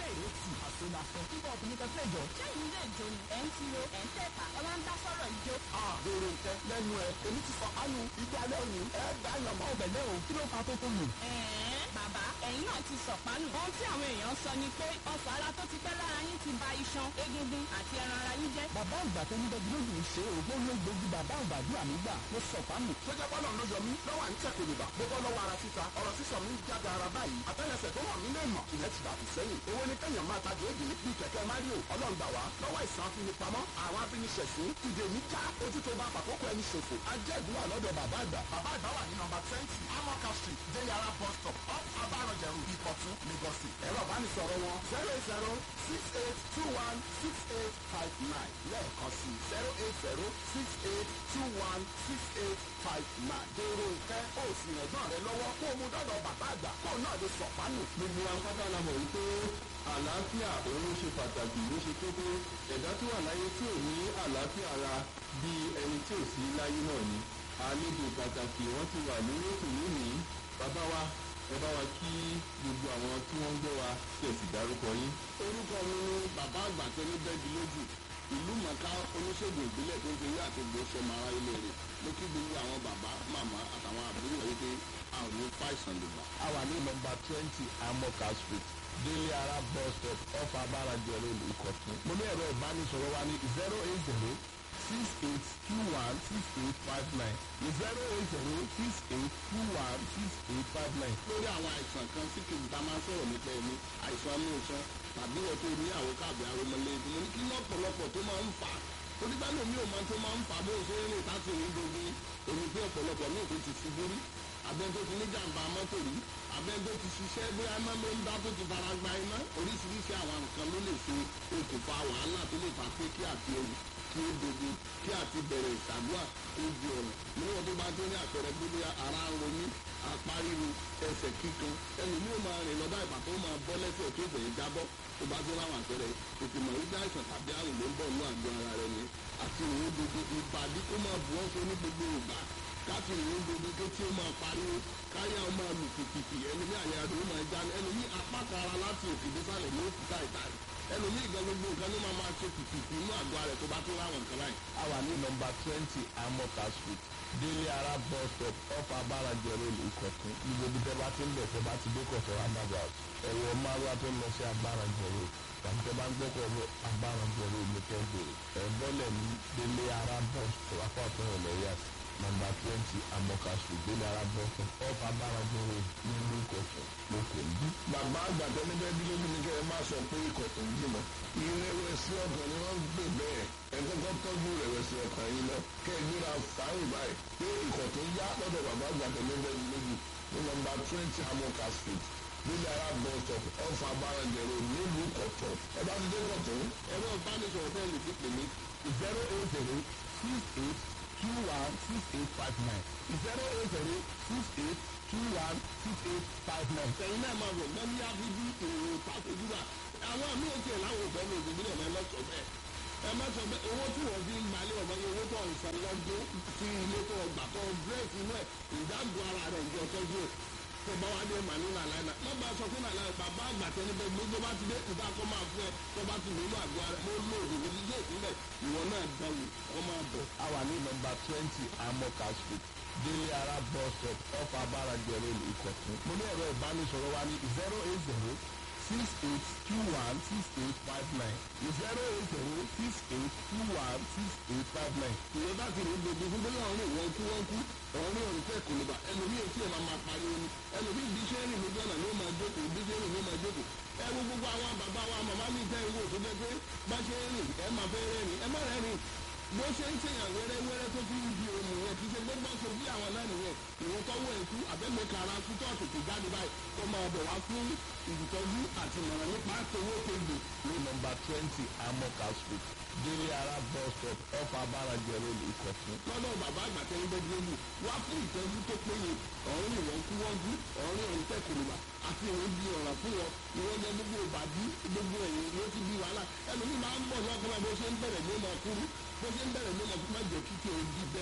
èrè tì àsonàfẹ́ kíkọ́ ọkùnrin kan fẹ́ jọ. sẹ́yìn ilé ìjó ni ẹ̀ ń tiro ẹ̀ ń tẹ̀pà ẹ wá ń dá sọ̀rọ̀ ìjó. àbèrè nǹkan lẹ́nu ẹ̀ èmi ti sọ ánú ibi alẹ́ òní ẹ̀ dá yàn mọ́. ọbẹ̀ o kí ló fa tó tó lù. ẹ̀ẹ́n bàbá ẹ̀yin náà ti sọ̀pánù. ohun tí àwọn èèyàn sọ ni pé ọ̀fọ̀ ara tó ti pẹ́ lára yín ti ba iṣan egungun àti ẹran ara yín jẹ́. bàbá àgbà tó ní bẹ́ẹ̀ lójú ń ṣe ògbó ló gbójú bàbá àgbà bí àmì gbà ló sọ fáàmù. sọjá bọ́lá ló yọ mí lọ́wọ́ à ń tẹ̀ kòlùbà gbogbo lọ́wọ́ ara títa ọ̀rọ̀ sísọ mi ń jáde ara báyìí àtẹ́lẹsẹ̀ tó wà mí lè mọ̀ ìyẹn ti dàbí sẹ́yìn owó ní kẹ́yàn máa ta gèégé bíi kẹ̀kẹ́ mario ọlọ́ngbà wá lọ́wọ́ ìsàn afinipamọ́ àwọn abíniṣẹ̀sín ìdè mi já ojú tó bá fàkókò ẹni ṣòfò ajẹ́ ìdúrà lọ́dọ̀ bàbá àgbà. bàbá àgbà wà ní nọmba twenty amoka street deyara bus stop off abarọ̀jẹ̀rù ìkọ̀tún lagos ẹ̀rọ ìbánisọ̀rọ̀ wọn zero zero six eight two one six eight five nine lẹ́ẹ̀kan sí zero eight zero six eight two one six eight five nine. dèrò ìfẹ́ òsì ẹ̀gbọ́n rẹ lọ́wọ́ kó o mú dọ́dọ̀ bàbá àgbà kó o náà lè sọ̀pánù. gbogbo akọ́tà la mọ̀ wípé àlàáfíà òun ló ṣe pàtàkì ló ṣe kókó ẹ̀dá tó wà láyé tí ò ní àlàáfíà ara bí ẹni tí ò sí láyé náà ni àlejò pàtàkì wọ́n ti wà lórí ètò lónìí bàbá wa ẹ bá wa kí gbogbo àwọn tí wọ́n ń gbọ́ wa kí ẹ sì dárúkọ yín. orúkọ mi ni bàbá àgbà tó ní bẹ́ẹ̀dì lójú ìlú mọ̀ká oníṣègùn ìbílẹ̀ tó ń fi yá àti gbòóṣe mara ilé rẹ̀ mo kí gbogbo àwọn bàbá màmá àtàwọn àbúrò rẹ̀ wípé àwọn ò fàìsàn lè bà. a wà ní nọmba twenty amoka street délé ara bus stop off abarajẹ road ìkọ̀tún. mo ní ẹ̀rọ ìbánisọ̀rọ̀ wa ní zero eight zero six eight two one six eight five nine zero eight zero six eight two one six eight five nine. lórí àwọn àìsàn kan sí kejì tá a máa ń sọ̀rọ̀ nípa ẹni àìsàn inú iṣan tàbí wọ́n tó ní àwọn káàbì aromọlẹ́bí mo ní kí lọ́pọ̀lọpọ̀ tó máa ń fà á torí bá lómi ò máa tó máa ń fà á bó ṣe ń rìn láti rìn gbogbo omi pé ọ̀pọ̀lọpọ̀ ní òkú ti ṣubú rí abẹ́ni tó ti ní jàǹbá mọ́tò rí abẹ́ni tó ti ṣiṣẹ́ bóyá iná ló ń dá tó ti fara gba iná oríṣiríṣi àwọn nǹkan ló lè ṣe okùnfà wàhálà tó lè fà pé kí àti ewu kí ó dogo kí àti bẹ̀rẹ̀ ìṣàdúrà ó di ọ̀nà níwọ̀n tó bá tó ní àpẹẹrẹ gbogbo ara ń ronú apá ríru ẹsẹ̀ kíkan ẹni ní o máa rìn lọ́dọ̀ ìgbà tó máa bọ́ lẹ́sẹ̀ tó bẹ̀rẹ̀ jábọ́ tó bá tó láwọn àpẹẹrẹ tètè mọ̀ wípé àìsàn tàbí àrùn ló ń bọ̀ ní àgọ́ ara rẹ ni àti ìrìn gbogbo ìbàdí kó máa bù ọ́ so ní gbogbo ìgbà káàtì ìrìn gbogbo tó tí ó máa pariwo káyà ó máa lù kìkìkì ẹni ní àyà rẹ ó máa já ẹni ní apá kan ara láti òkè désàlẹ̀ ní òkúta ìtàrí ẹni ní ìgbà gbogbo nǹkan ló máa máa ṣe kìkìkì inú àgọ́ ara rẹ tó bá tó láwọn nǹkan láì. a wà ní nọmba twenty amoka street délé ara bus stop off abarajẹ road ìkọ̀tún ibi ibi tẹ́ bá ti ń bẹ̀ tẹ́ bá ti dé kọ̀tún roundabout ẹ̀wọ̀ márùwá tó ń lọ sí abarajẹ road tàbí tẹ́ bá ń gbọ́kọ̀ lọ abarajẹ road ní kẹ́ bèrè ẹ̀ bọ́lẹ̀ ní délé ara bus stop apá ọ̀tún ọ̀lẹ́ yà sí nọmba twenty amoka street délé ara bus stop off abarajẹ road nílùú ìkọ̀tún lókè ní. bàbá àgbà tó ní bẹ́ẹ̀ bí lójú ni kẹ́ ẹ má sọ pé ikọ̀ tó ń jìnà ìrẹ̀wẹ̀sì ọkàn ni wọ́n ń gbè bẹ́ẹ̀ ẹ kọ́kọ́ tọ́jú ìrẹ̀wẹ̀sì ọkàn yìí lọ kẹ́ ẹ gbéra fàáyìn báyìí pé ikọ̀ tó yá lọ́dọ̀ bàbá àgbà tó ní bẹ́ẹ̀ bí lójú ní nọmba twenty amoka street nílẹ̀ ara bus stop ọ̀fà abárànjẹ̀rò nílùú kọ̀tún ẹ bá ti dé kọ̀tún. ẹ̀rọ ìbánisọ̀rọ̀ bẹ́ẹ̀ lè fi pè mí zero eight zero six eight two one six eight five nine zero eight zero six eight two one six eight five nine. ẹ̀yin náà máa bọ̀ gbọ́n ní áfíjí èrò pàtójúbà àwọn míì tiẹ̀ láwọn òfẹ́ ní òṣèlú náà máa lọ́sọ̀ bẹ́ẹ̀ ẹ má sọ bẹ́ẹ̀ owó tí wọ́n fi ń gbalẹ̀ ọ̀mọ́ yẹn owó tó ń san lọ́dún sí ilé tó gbà tó dírẹ́sì inú ẹ̀ ìdáàbò ara rẹ̀ ìjọ tọ́jú ẹ̀ tó bá wá dé màní nàlàyé má bá a sọ fún nàlàyé bàbá àgbà tẹni bẹ gbogbo bá ti dé ìta kọ́ máa fún ẹ tó bá ti nínú àgọ́ ara mo lò òdì níbi yé ìpínlẹ̀ ìwọ náà dáwò kọ́ máa bọ̀. a wà ní nọmba twenty amoka street délé ara bus stop off abarajẹ road ìkọ̀tún. mo ní ẹ̀rọ ìbánisọ̀rọ̀ wa ní zero eight zero six eight two one six eight five nine zero eight zero six eight two one six eight five nine. ìwọ bá ti rí gbogbo fún bóyá ọ̀run ìwọ̀n kú wọ́n kú ọ̀run ọ̀run fẹ́ kò lè bà ẹlòmíì tí ò máa máa pariwo ni ẹlòmíì bí iṣẹ́ rìn lójú ọ̀nà ló máa jókòó bí iṣẹ́ rìn ló máa jókòó ẹ wo gbogbo àwọn bàbá wa màmá mi tẹ́ ìwò tó jẹ́ pé bá ṣe ń rìn ẹ máa fẹ́ rẹ́rìn ẹ má rẹ́rìn bó ṣe ń ṣèyàn wẹ́rẹ́wẹ́rẹ́ tó fi ń di ohun yẹn kì í ṣe gbogbo ṣe bí àwọn náà nìyẹn ìwọ́n tọ́wọ́ ẹ̀kú àbẹ́mẹ̀ka ara kú tó àtòkè jáde báyìí kó máa bọ̀ wá fún ìtọ́jú àti ìmọ̀ràn nípa tòwó tègbè ní nọmba twenty amoka street délé ara bus stop off abarajẹ road ìkọ̀tún. lọ́dọ̀ bàbá àgbà tẹ́lẹ̀ bẹ́ẹ̀ dúró wá fún ìtọ́jú tó péye ọ̀rìn ìwọ̀n kú wọ́n kú ọ̀rìn ọ̀rìn tẹ̀kùrùbà àti ìwọ̀n di ọ̀ràn fún wọn ìwọ̀n jẹ gbogbo ìbàdí gbogbo ẹ̀yìn ló ti di wàhálà ẹlòmíì máa ń bọ̀ lọ́kùnrin bó ṣe ń bẹ̀rẹ̀ ló máa kúrú bó ṣe ń bẹ̀rẹ̀ ló máa kú má jẹ́ kíkẹ́ òdi bẹ́ẹ̀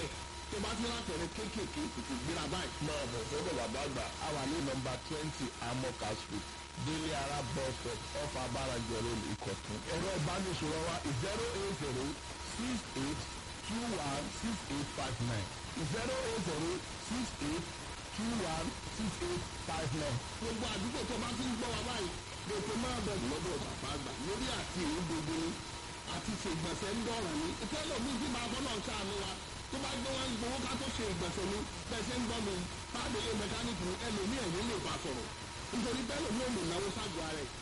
tó bá ti lápẹ̀rẹ̀ kéékèèké tètè gbéra báyìí. máa bọ̀ sọ́dọ̀ bàbá àgbà a wà ní nọmba twenty amoka street délé ara bus stop off abáranjẹ road ìkọ̀tún. ẹ̀rọ ìbánisọ̀rọ̀ wa zero eight zero six eight two one six eight five nine zero eight zero six eight two one six eight five nine. gbogbo àdúgbò tó bá ti ń gbọ́ wa báyìí lètò máa bọ̀ lọ́dọ̀ bàbá àgbà lórí àti ìlú gbogbo ni àti ṣe ìgbọ̀nsẹ̀ ń dọ̀ràn ní ìtẹ́lẹ̀ mi ti máa bọ́ náà ṣàánú wa tó bá gbé wọn gbowó ká tó ṣe ìgbọ̀nsẹ̀ ni bẹ́ẹ̀ ṣe ń gbọ́ mi pàdélé mẹkáníìkì ni ẹlòmíì ẹ̀yìn lè bá sọ̀rọ̀ nítorí bẹ́ẹ̀ lòmíì ò lè náwó ságọ́ ara ẹ̀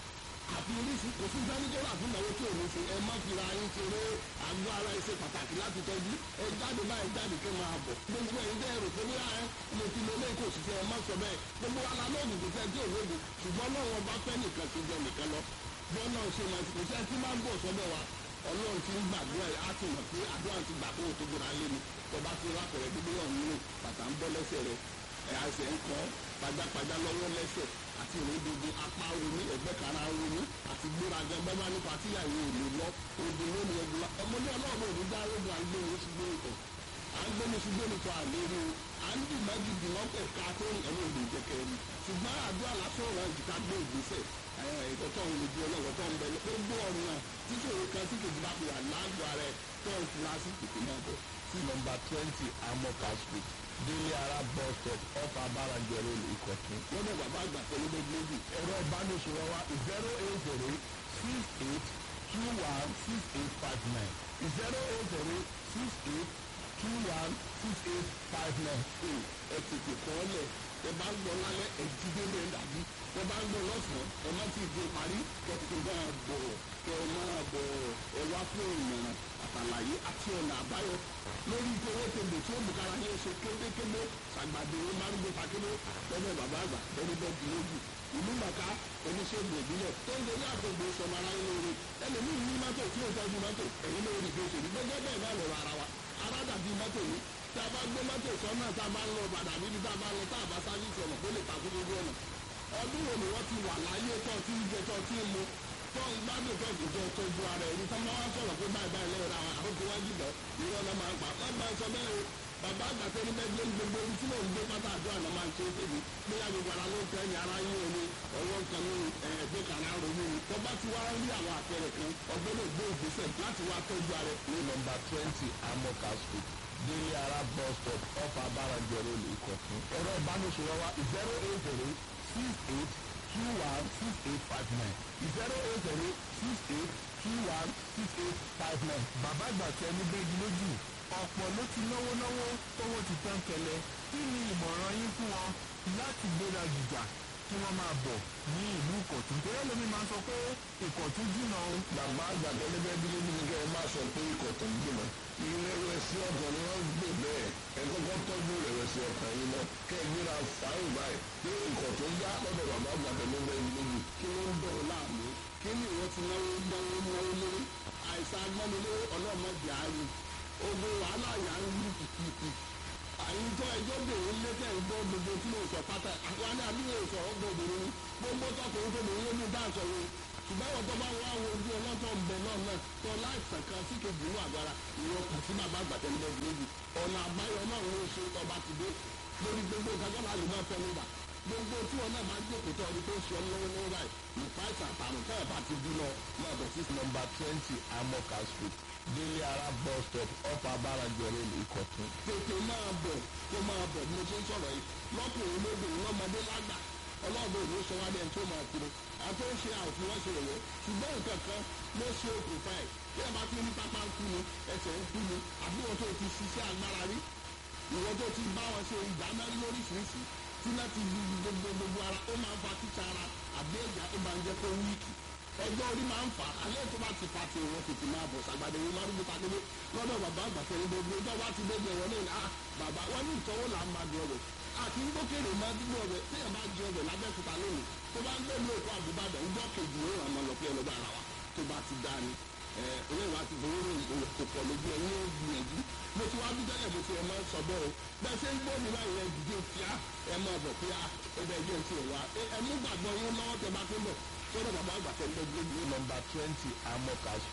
àfi oríṣi kò sí sáníkẹ́rà fún ìnáwó tí òun ṣe ẹ má fi ra yín ṣeré àgọ́ ara ẹ ṣe pàtàkì láti tọ́jú ẹ jáde báyìí jáde kí n máa bọ̀ gbogbo ẹ̀yin tẹ́ ẹ rò pé bóyá ẹ mo ti lo lẹ́kọ̀ọ́ òṣìṣẹ́ ẹ má sọ bẹ́ẹ̀ gbogbo ala lóògùn kò fẹ́ tí ò lóògùn ṣùgbọ́n náà wọn bá fẹ́ nìkan ṣe jẹ nìkan lọ bọ́ọ̀ náà ṣe máa kò sẹ́ tí máa ń bọ̀ sọ́dọ̀ wa ọlọ́run ti ń gbàdúrà ẹ̀ á ti mọ̀ pé àdúrà ti gbà kó o tó gbéra lé mi ọba ti rákọ̀rẹ́ gbígbé náà nínú bàtà ń bọ́ lẹ́sẹ̀ rẹ̀ ẹ̀ àṣẹ ń kọ́ pajápajá lọ́wọ́ lẹ́sẹ̀ àti ìrìndòdò apá omi ẹgbẹ́ kan ara omi àti gbéraga bẹ́ẹ̀ nípa tí ìyàwó òní lọ odò lónìí ẹgbẹ́ ọmọdé ọlọ́run òní dá ogun à ń gbé ní ṣùgbọ́n ìtọ̀ à ń gbé ní ṣùgbọ́n ìtọ̀ àlérí o à ń dì má jìdì wọ́n pẹ̀ ká tó ẹ̀mí òde ìjẹkẹ́ ni ṣùgbọ́n àdúrà lásán ọ̀rọ̀ ìjìká gbé ìgbésẹ̀ ìtọ́tọ̀ òun lójú ọlọ́wọ́ tó ń bẹ gbogbo ọ̀nà títí òun kan tí kejì bá fi wà láàgbọ̀ rẹ̀ tó ń fura sí tètè náà bọ̀. sí nọmba twenty amoka street délé ara bus stop off abáranjẹ road ìkọ̀tún. lọ́dọ̀ bàbá àgbà pẹ̀lú méjì ẹ̀rọ ìbánisọ̀rọ̀ wa zero eight zero six eight two one six eight five nine zero eight zero six eight two one six eight five nine. ẹ tètè kọ́ ọ lẹ̀ ẹ bá ń lọ lálẹ́ ẹ jí délé ẹ dàbí ẹ bá ń lọ lọ́sàn-án ẹ má ti di parí kẹ tó máa bọ̀ kẹ máa bọ̀ ẹ wá fún ìmọ̀ràn àtàlàyé àti ọ̀nà àbáyọ lórí ìfowó tèlè tí ó mú kára yẹn ṣe kébékébé ṣàgbàdo ó máa ń gbé pàkébé lọ́dọ̀ bàbá àgbà lórí bẹ́ẹ̀dì lójú ìlú màkà oníṣègùn ìbílẹ̀ tó ń dorí àgbègbè sọmọ ara yín lórí ẹlòmíì ní mọ́tò tí ó tọ́jú mọ́tò ẹ̀yìn lórí bí ó ṣe rí gbẹ́gẹ́ bẹ́ẹ̀ náà lọ́rọ̀ ara wa ara dàbí mọ́tò yìí tí a bá gbé mọ́tò sọ́nà tá a bá ń lọ padà níbi tá a bá ń lọ tá a bá sáfíìsì ọ̀nà kó lè takú lójú ọ̀nà ọdún wo ni wọ́n ti wà láyé tó ti ń jẹ tó ti ń mu tó ń gbádùn tó ti jẹ tọ́jú ara ẹni tó máa wá sọ̀rọ̀ pé báyìí báyìí lẹ́yìn àwọn àkókò wájú lọ ìwọ náà máa ń pa wọ́n máa ń sọ bẹ́ẹ̀ o bàbá àgbàtẹ́ ní bẹ́ẹ̀ gbé gbogbo ibi tí mò ń gbé pátá àdúrà náà máa ń ṣe é tèmi bóyá gbogbo ara ló ń tẹ́ ní ara yín omi ọwọ́ nǹkan ní ẹ̀ẹ́dẹ́ kan ara ronú ni tó bá ti wá rí àwọn àpẹẹrẹ kan ọgbẹ́ni gbé ìgbésẹ̀ láti wá tọ́jú ara ẹ̀ ní nọmba twenty amoka street délé ara bus stop off abáranjẹ road ìkọ̀tún. ẹ̀rọ ìbánisọ̀rọ̀ wa zero eight zero six eight two one six eight five nine zero eight zero six eight two one six eight five nine. bàbá àgbà tẹ ní bẹ́ẹ̀ni lójú ọ̀pọ̀ ló ti náwó náwó tówó ti tán kẹlẹ̀ kí ni ìmọ̀ràn yín fún wọn láti gbéra gìjà kí wọ́n máa bọ̀ ní ìlú ìkọ̀tún torí ẹlòmíín máa ń sọ pé ìkọ̀tún jìnnà o. bàbá àgbàdo ẹlẹgbẹ́ bí lójú ni kẹ́ ẹ máa sọ pé ikọ̀ tó ń gbìmọ̀ ìrẹ̀wẹ̀sì ọkàn ni wọ́n gbé bẹ́ẹ̀ ẹ kọ́kọ́ tọ́jú ìrẹ̀wẹ̀sì ọkàn yìí náà kẹ́ ẹ gbéra fàáyìn báyìí pé ikọ̀ tó ń yá lọ́dọ̀ bàbá àgbàdo ẹlẹgbẹ́ bí lójú. kí ló ń dọ̀rọ̀ láàmú kí ni ìwọ ti náwó náwó náwó lórí àìsàn agbọ́nilé ọlọ́mọdé àárín ogun wàhálà yà ń lù kìkìkì àyíjọ ẹjọ́ bèrè létẹ̀ ń gbọ́ gbogbo tí mo sọ pátá àwọn ní àdúgbò sọ ọgbọ obìnrin gbogbo tọkùnrin tó bèrè lónìí dáàsọ yìí ṣùgbọ́n ìwọ̀n tó bá wá wo ojú ọlọ́tọ̀ ń bẹ náà náà tó láìsàn kan sí kejì inú àgbára ìwọ̀n kù sí bàbá àgbàtẹ́lẹ́ méjì ọ̀nà àbáyọ náà ló ṣe ọba ti dé lórí gbogbo ìdájọ́ náà lè máa fẹ́ nígbà gbogbo tí wọn náà máa ń jókòó tó ọdún tó ń ṣe ọ lọ́wọ́ lọ́wọ́ báyìí nípa ìsàn àtàrùn tẹ́lẹ̀ bá ti dín lọ máa bẹ̀ sí nọmba twenty amoka street délé ara bus stop off abáranjẹ road ìkọ̀tún. tètè máa bọ̀ kó máa bọ̀ bí mo ṣe ń sọ̀rọ̀ yìí lọ́kùnrin lóbìnrin lọ́mọdé lágbà ọlọ́ọ̀bẹ òní sọ wá dẹ́n tó máa kiri àti ó ṣe àwòfin wọ́n ṣe rẹ̀ ṣùgbọ́n nǹkan kan ló ṣe okùnfà ẹ̀ bí ẹ bá ti ní pápá ń kú ni ẹsẹ̀ ń kú ni àbí wọn tó ti ṣiṣẹ́ agbára rí ìwọ tó ti bá wọn ṣe ìdáná lóríṣiríṣi tí náà ti di gbogbo gbogbo ara ó máa ń fa títa ara àbí ẹ̀já ó máa ń jẹ́ kó wíìkì ọjọ́ orí máa ń fà á alẹ́ tó bá ti fa ti ìwọ̀n tètè máa bọ̀ sàgbàdé ìwọ̀n máa ń gbé pàdé lọ́dọ̀ bàbá àgbàfẹ́ ní gbogbo ọjọ́ bá ti débi ẹ̀wọ̀n náà ah bàbá wọn ní ìtọ́wò là ń máa di ọbẹ̀ àti gbókèrè máa dúró ọbẹ̀ tí ẹ̀ máa di ọbẹ̀ lábẹ́kúta lónìí tó bá ń gbé ní òkú àbúbàdàn ńgbọ́ kejì ó ràn máa lọ pé ẹlọ́gbà ara wa tó bá ti dá ni olóyè wa ti gbowó ròyìn òwò kò pọ̀ lójú ẹ̀ yóò gbìyànjú mo ti wá bí tẹ́lẹ̀ mo ti ẹ̀ máa ń sọ bẹ́ẹ̀ o bẹ́ẹ̀ ṣe ń gbọ́ mi báyìí ẹ̀ dìde fíà ẹ̀ máa bọ̀ fíà ẹ̀ bẹ́ẹ̀ jẹ́ ti ẹ̀ wá ẹ̀ mú gbàgbọ́ yín lọ́wọ́ tẹ bá tó bọ̀ sọ́dọ̀ bàbá àgbà tẹ̀ ń bẹ́ẹ̀ gbé ní nọmba twenty amoka street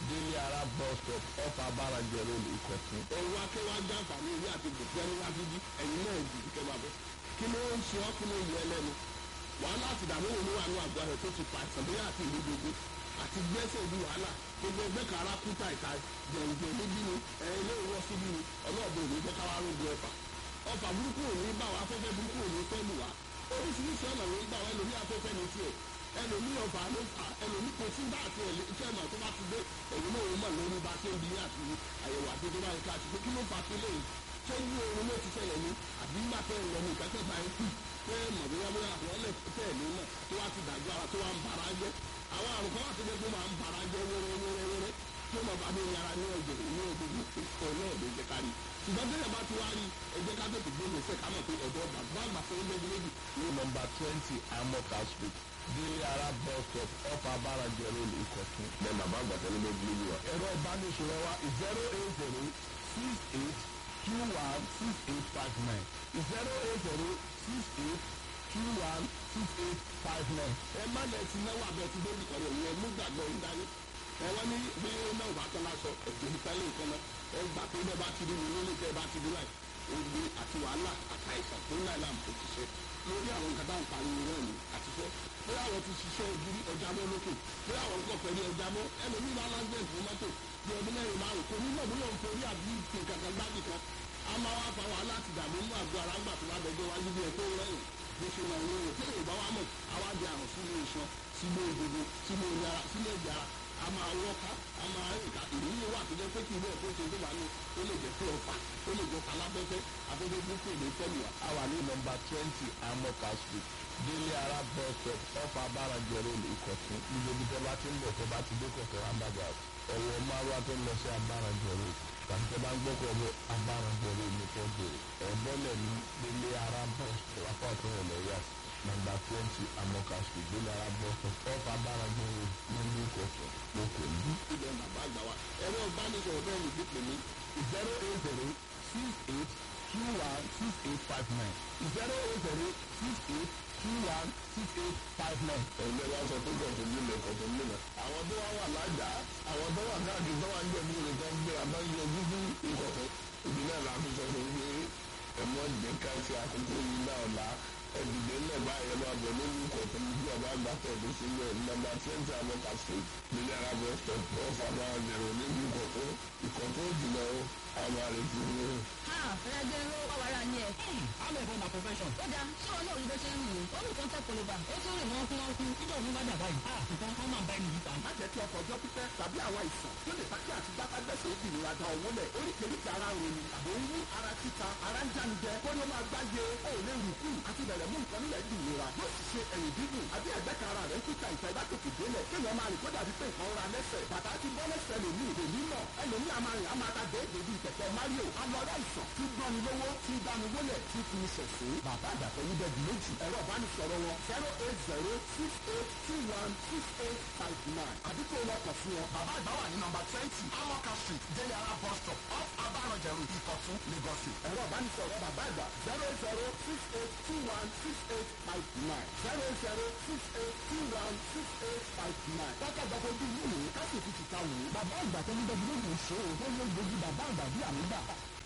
délé ara bus stop off abarajẹ road ìkọ̀tún. òun wá kẹ́ wá já àǹfààní ìwé àti gbèsè ní wájú bí ẹ̀yin náà jù kẹ́ máa bẹ̀. kí ló ń ṣe ọ́ kí ló ń yọ ẹlẹ́nu. wàhálà àti ìdààmú òun ló wà ní àgọ́ rẹ̀ tó ti pa àìsàn bóyá àti ìlú gbogbo àti gbẹ́sẹ̀ bí wàhálà gbogbo ẹgbẹ́ kan ara kúta ìta jẹ̀ǹjẹ̀ níbí ni ẹ ilé ìwọ síbí ni ọlọ́ọ̀bẹ òní jẹ́ káwá rògbò ẹ̀fà ọfà burúkú òní bá wa afẹ́fẹ́ burúkú òní fẹ́ lù wá oríṣiríṣi ọ̀nà ló ń gbà wá ẹlòmí afẹ́fẹ́ ní tiẹ̀ ẹlòmí ọ̀fà ló fà ẹlòmí kò sí bá àti ẹ̀lẹ́ iṣẹ́ ìmọ̀ tó bá ti dé ẹ̀yìn náà ó mọ̀ lórí bá ṣe ń bí àti àyẹ̀wò àti tó bá yẹ ká ti pé kí ló fà sí lẹ́yìn ṣé ní oorun ló ti ṣẹlẹ̀ ní àbí nígbà tẹ́ ẹ̀ lọ ní ìkẹ́kẹ́ bá yẹn kù pé mọ̀ bóyá bóyá àwọn ọlẹ́ tẹ́ ẹ̀ lónà tó wá ti dàgbà ara tó wá ń bara jẹ́ àwọn àrùn kan wà tó jẹ́ pé máa ń bara jẹ́ wẹ́rẹ́wẹ́rẹ́wẹ́rẹ́ tí ó máa bá mi yàrá ní ọjọ́ ní ọjọ́ ọ̀nà ọ̀dọ̀ ìjẹ́ kárí ṣùgbọ́n bí ẹ̀bá ti wá rí ẹjẹ́ ká tètè gbé gbèsè ká mọ̀ pé ọ̀dọ́ bàbá àgbà fún ẹgbẹ́ méjì ní nọmba twenty amoka street délé ara bus stop off abarajẹ road ìkọ̀tún. bẹ́ẹ̀ bàbá àgbà tẹ́lẹ̀ méjì lójú wa. ẹ̀rọ ìbánisọ̀rọ̀ wa zero eight zero six eight two one six eight five nine zero eight zero six eight two one six eight five nine. ẹ má lẹ ti náwó abẹ ti dé ìkọ̀rọ̀ ìyẹn mú gbàgbọ́ yín dání ẹ wọ́n ní bí náà bá tán lásọ ẹ̀jẹ̀ ìpẹ́lẹ̀ nǹkan náà ẹ gbà pé bẹ́ẹ̀ bá ti rí mi nílé tẹ́ ẹ bá ti rí láì ogun àti wàhálà àtàìsàn tó ń láì láàmú tó ti ṣe lórí àwọn nǹkan tá à ń pariwo náà ni àti fẹ́ bí àwọn ti ṣiṣẹ́ ìdírí ọjà mọ́ lókè bí àwọn nǹkan pẹ̀lú ọjà mọ́ ẹlòmíì bá lágbẹ̀ẹ́ fún mọ́tò bí ọdún mẹ́rin márùn kò ní mọ̀ bóyá òun forí àbí nǹkan kan gbábì kan a máa wá fa wàhálà àti ìdààmú mú àgọ́ ara ńgbà tó bá dọjọ́ wájú bí ẹ tó rẹ́yìn bó ṣe máa ń rìn tí èèyàn bá wà mọ̀ àwa di àrùn sínú iṣan sínú egungun sínú ìyára sínú ẹ̀jẹ̀ ara a máa wọ́ká a máa rìn ká ìrírí wà tó jẹ́ pé kí ilé ẹ̀kọ́ ṣe tó wà ní ó lè jẹ́ pé ọ̀fà ó lè jẹ́ palábẹ́fẹ́ afẹ́fẹ́ burúkú èdè tẹ́lẹ̀ wá. a wà ní nọmba twenty amoka street délé ara bus stop off abarajẹ road ìkọ̀tún níbi ibi tẹ́ bá ti ń bọ̀ tẹ́ bá ti dé kọ̀tún roundabout ẹ̀wọ̀ márùwá tó ń lọ sí abarajẹ road tàbí tẹ́ bá ń gbọ́kọ̀ ọ̀bọ̀ abarajẹ road ní kò bèrè ẹ̀bọ́lẹ̀ ní délé ara bus stop apá ọ̀tún ọ̀lẹ̀ yá nọmba twenty amoka street délé ara bus stop off abarajẹ road nílùú ìkọ̀tún lókè ní. ilẹ̀ bàbá àgbà wa ẹ̀rọ ìbánisọ̀rọ̀ bẹ́ẹ̀ ni ìdíje mi zero eight zero six eight two one six eight five nine zero eight zero six eight two one six eight five nine. ẹgbẹ́ wa sọ pé kọ̀tún nílẹ̀ kọ̀tún nílẹ̀ àwọn tó wá wà lájà àwọn tó wà káàkiri tó wà ń jẹ̀bú rẹ̀ tó ń gbé abá ń yọ gúgú ìkọ̀tún ìdí náà la fi sọ fún mi ẹ̀mọ́ jẹ́ ká ṣe àkókò yìí náà la ẹ̀dìdẹ́ náà báyẹn lọ abẹ lórí ìkọ̀tún bí ọba àgbà tẹ̀lé sílẹ̀ nọ́mbà twenty amọ́ka street nílẹ̀ arábọ̀ stop ọ̀fà máa zẹ̀rọ níbi ìkọ̀tún ìkọ̀tún jùlọ àwọn àrètí ní. ha ẹgbẹ́ ló wà wàrà ni ẹ̀. I'm a former profession. ó dáa ṣé wọn náà rí bó ṣe ń rìn ó nìkan tẹ koloba ó tún rìn wọ́n kú wọ́n kú. Nígbà òun bá dàgbà yìí, ah, nǹkan kan máa ń bá ẹni yìí ta. má jẹ́ kí ọkọ̀ ọjọ́ pípẹ́ tàbí àwọn àìsàn tó lè fàkí àti dábàgbẹ́sẹ̀ ó bìnrin da owó lẹ̀ oríkèéríkèé ara ròyìn àbò ń wú ara títa ara ń jánijẹ kó ló máa gbáyé ó lè rù kú àti bẹ̀rẹ̀ mú nǹkan nílẹ̀ dì ìlera yóò sì ṣe ẹ̀yìn dídùn àbí ẹ̀gbẹ́ kan ara rẹ̀ ń kíta ìta ìbátòkè délẹ̀ kéèyàn máa rìn kó dàbí pé nǹkan ra lẹ́sẹ̀ bàtà ti bọ́ lẹ́sẹ̀ lòmí ìdè mímọ̀ ẹlòmí a máa rìn a máa ta déédéé bíi kẹ̀kẹ́ Mario alọ́rẹ́ àìsàn tí gbọ́ni lówó tí dáni wólẹ̀ tí fi ṣẹ̀ṣẹ̀ bàbá àgbàfẹ́ yí bẹ́ẹ̀ méjì ẹ̀rọ ìbánisọ̀rọ̀ wọn zero eight zero six eight two one six eight five nine àdúgbò wọn kàn fún wọn. bàbá àgbà wà ní nọ́mbà twenty amoka street délé ara bus stop off abarọ̀jẹ̀rù ìkọ̀tún lagos. ẹ̀rọ ìbánisọ̀rọ̀ bàbá àgbà zero eight zero six eight two one six eight five nine zero eight zero six eight two one six eight five nine. dákẹ́ gbàgbọ́ ojú yìí wò ó ká sì fi tìta wò ó. bàbá àgbà tó ń bẹ́ẹ̀ lóògùn ṣe é ó ló ń gbójú bàbá àgbà bí àmì gbà.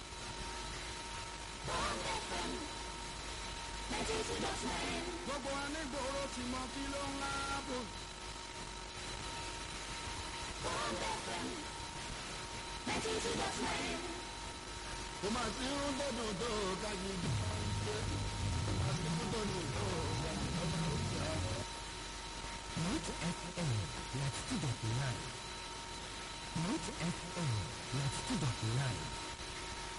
Gbogbo anígboro ti mọ kí ló ń láàbò. Kò máa sí ń gbọ́dọ̀ tó kájí jù. Àti gbọ́dọ̀ tó kájí jù. Root FM, let's do that now. Root FM,